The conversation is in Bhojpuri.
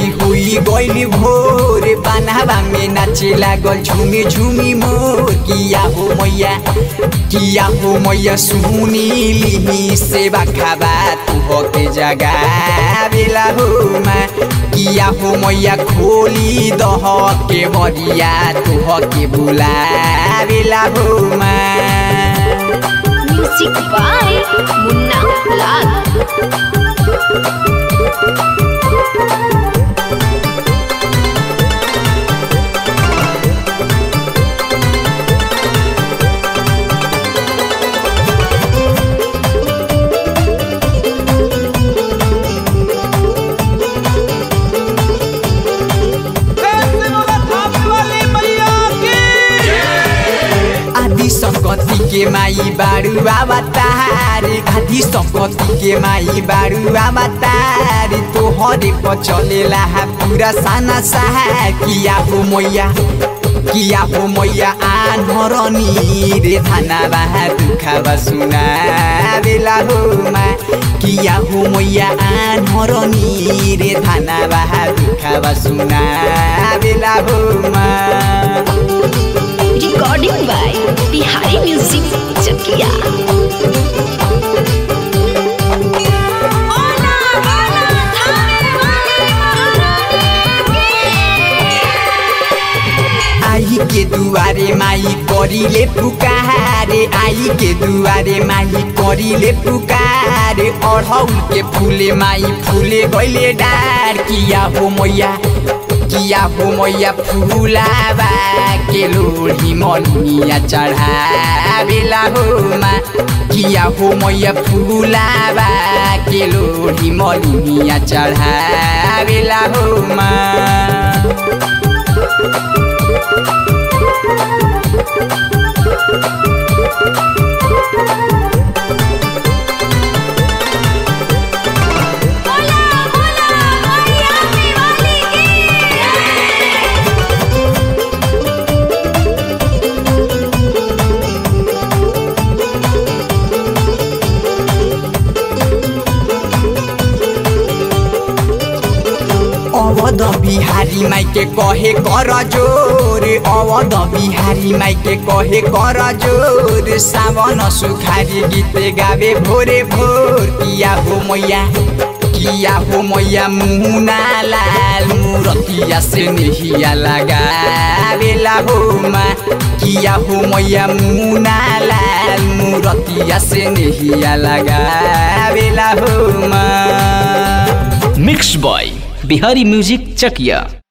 माई हुई गइल भोर बनावा में नाचे लागल झुमी झुमी मोर किया हो मैया किया हो मैया सुनीली सेवा खाबा तू हो के जगा बेला हो मा किया हो मैया खोली दह के बरिया तू हो के बुला बेला हो मा म्यूजिक बाय मुन्ना लाल आदि संगति के माई बारू अवतारी आदि संगति के माई बारू अवतारी तो हरे पर चलेला है पूरा साना सहा किया हो मैया किया हो मैया आनरनी रे धाना बाहा दुखावा सुना बेला हो मा किया हो मैया आनरनी रे धाना बाहा दुखावा सुना बेला हो मा recording by Bihari music Chakia आई के दुआरे माई करिले पुकारे आई के दुआरे माई करिले पुकारे अढ़ौल के फूले माई फूले गइले डार किया हो मैया किया हो मैया फूलाबा के लोढ़ी मलिया चढ़ावेला हो मा किया हो मैया फूलाबा के लोढ़ी मलिया चढ़ावेला हो मा अवध बिहारी माई के कहे कर जोर अवध बिहारी माई के कहे कर जोर सावन सुखारी गीत गावे भोरे भोर किया हो मैया किया हो मैया मुना लाल मूरतिया से नहिया लगा बेला हो मा किया हो मैया मुना लाल मूरतिया से नहिया लगा बेला हो मा mix by Bihari music Chakiya